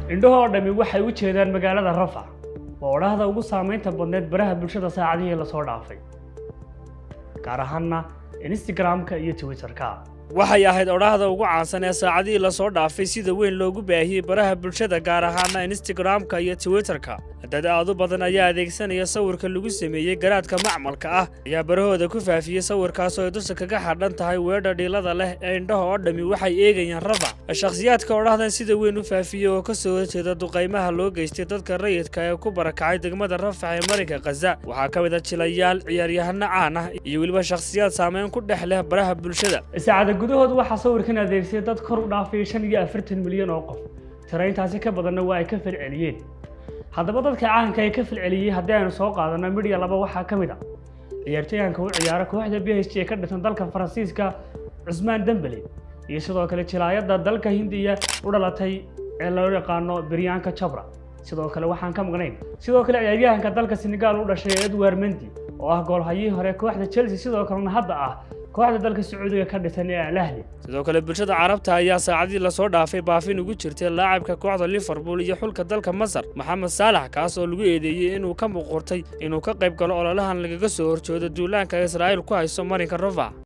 indhahoo dhammi waxay u jeedaan magaalada rafac waa odhahda ugu saamaynta badneed baraha bulshada saacadihii lasoo dhaafay gaar ahaanna instagram-ka iyo twitterka waxay ahayd odhaahda ugu caansan ee saacadihii lasoo dhaafay sida weyn loogu baahiyey baraha bulshada gaar ahaana instagram-ka iyo twitterka dad aad u badan ayaa adeegsanaya sawirka lagu sameeyey garaadka macmalka ah ayaa barahooda ku faafiyey sawirkaasoo ay dusha kaga xadhan tahay weedha dhiilada leh ee indhaha oo dhammi waxay eegayaan rafac shakhsiyaadka odhahdan sida weyn u faafiyey oo ka soo horjeeda duqaymaha loo geystay dadka rayidka ee ku barakacay degmada rafac ee marinka khaza waxaa ka mid a jilayaal ciyaaryahano caan ah iyo weliba shakhsiyaad saameyn ku dhex leh baraha bulshada saacada gudahood waxaa sawirkan adeegsay dad kor u dhaafay shan iyo afartan milyan oo qof tiraintaasi ka badanna waa ay ka falceliyeen haddaba dadka caanka ee ka falceliyey haddii aynu soo qaadano midya laba waxaa ka mid a ciyaartooyaanka u ciyaara kooxda b h g ee ka dhisan dalka faransiiska cusmaan dembele iyo sidoo kale jilaayadda dalka hindiya u dhalatay ee loo yaqaano biryaanka jabra sidoo kale waxaan ka maqnayn sidoo kale ciyaaryahanka dalka senegal u dhashay edward mendi oo ah goolhayii hore kooxda chelsea sidoo kalena hadda ah kooxda dalka sacuudiga ka dhisan ee alahli sidoo kale bulshada carabta ayaa saacadii lasoo dhaafay baafin ugu jirtay laacibka kooxda liverpool iyo xulka dalka masar maxamed saalax kaas oo lagu eedeeyey inuu ka muquurtay inuu ka qayb galo ololahan lagaga soo horjoodo duulaanka israa'iil ku hayso marinka rafac